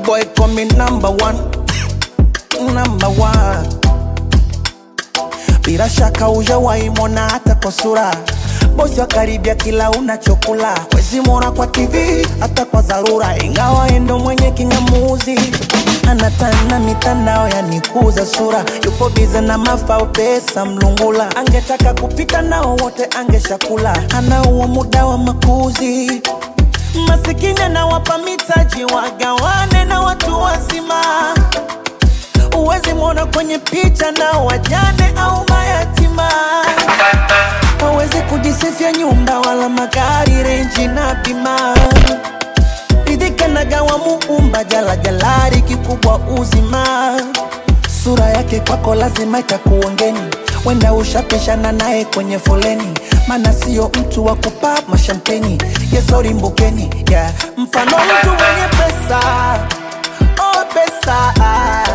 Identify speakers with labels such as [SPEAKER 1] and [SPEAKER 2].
[SPEAKER 1] boy call me number one, number one. Bila shaka hujawahi mwona hata kwa sura bosi wa karibia kila unachokula wezi mwona kwa TV hata kwa dharura, ingawa endo mwenye kingamuzi anatana mitandao yanikuza sura, yupo bize na mafao pesa mlungula, angetaka kupita nao wote angeshakula, ana huo muda wa makuzi masikini anawapa mitaji wagawane na watu wazima Uwezi mwona kwenye picha na wajane au mayatima. Hawezi kujisifia nyumba wala magari, renji na bima. Ridhika na gawa muumba jala jalari, kikubwa uzima. Sura yake kwako lazima itakuongeni, wenda ushapishana naye kwenye foleni, mana sio mtu wa kupa mashampeni. Yesori mbukeni, yeah. Mfano mtu mwenye pesa, oh pesa